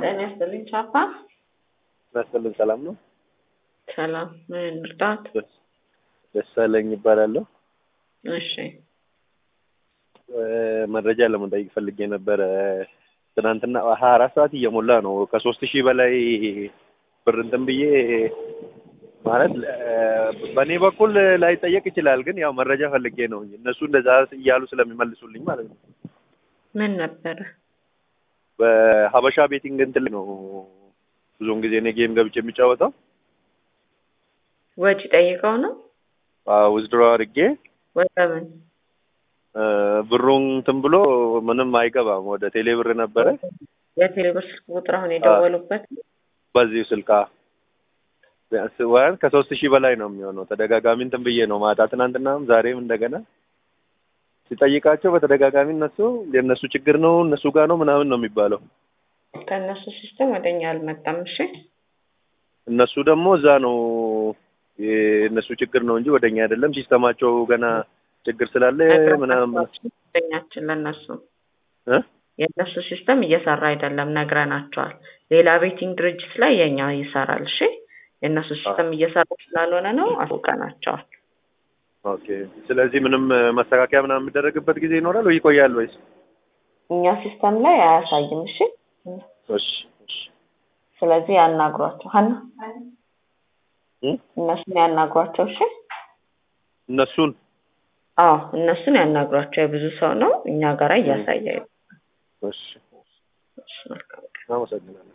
ጤና ይስጥልኝ ቻፓ። ናስጥልን ሰላም ነው። ሰላም ምን እርዳት? ደሳለኝ ይባላለሁ። እሺ መረጃ ለመጠየቅ ፈልጌ ነበረ። ትናንትና ሀያ አራት ሰዓት እየሞላ ነው ከሶስት ሺህ በላይ ብር እንትን ብዬ ማለት በእኔ በኩል ላይጠየቅ ይችላል፣ ግን ያው መረጃ ፈልጌ ነው እነሱ እንደዛ እያሉ ስለሚመልሱልኝ ማለት ነው። ምን ነበረ? በሀበሻ ቤቲንግ እንትን ነው ብዙውን ጊዜ እኔ ጌም ገብቼ የሚጫወተው ወጪ ጠይቀው ነው ውዝድሮ አድርጌ ወደ ምን ብሩን እንትን ብሎ ምንም አይገባም። ወደ ቴሌ ብር ነበረ የቴሌብር ስልክ ቁጥር አሁን የደወሉበት በዚሁ ስልካ ወይም ከሶስት ሺህ በላይ ነው የሚሆነው። ተደጋጋሚ እንትን ብዬ ነው ማታ ትናንትናም ዛሬም እንደገና ሲጠይቃቸው በተደጋጋሚ እነሱ የእነሱ ችግር ነው እነሱ ጋር ነው ምናምን ነው የሚባለው። ከእነሱ ሲስተም ወደኛ አልመጣም። እሺ እነሱ ደግሞ እዛ ነው የእነሱ ችግር ነው እንጂ ወደኛ አይደለም። ሲስተማቸው ገና ችግር ስላለ ምናምን ኛችን ለእነሱ እ የእነሱ ሲስተም እየሰራ አይደለም ነግረናቸዋል። ሌላ ቤቲንግ ድርጅት ላይ የኛ ይሰራል። እሺ የእነሱ ሲስተም እየሰራ ስላልሆነ ነው አስውቀናቸዋል። ኦኬ። ስለዚህ ምንም መስተካከያ ምናምን የሚደረግበት ጊዜ ይኖራል ወይ ይቆያል ወይስ? እኛ ሲስተም ላይ አያሳይም። እሺ እሺ እሺ ስለዚህ ያናግሯቸው ሀና እ እነሱን ያናግሯቸው። እሺ እነሱን አዎ እነሱን ያናግሯቸው። የብዙ ሰው ነው እኛ ጋራ እያሳየ እሺ እሺ መልካም አመሰግናለሁ።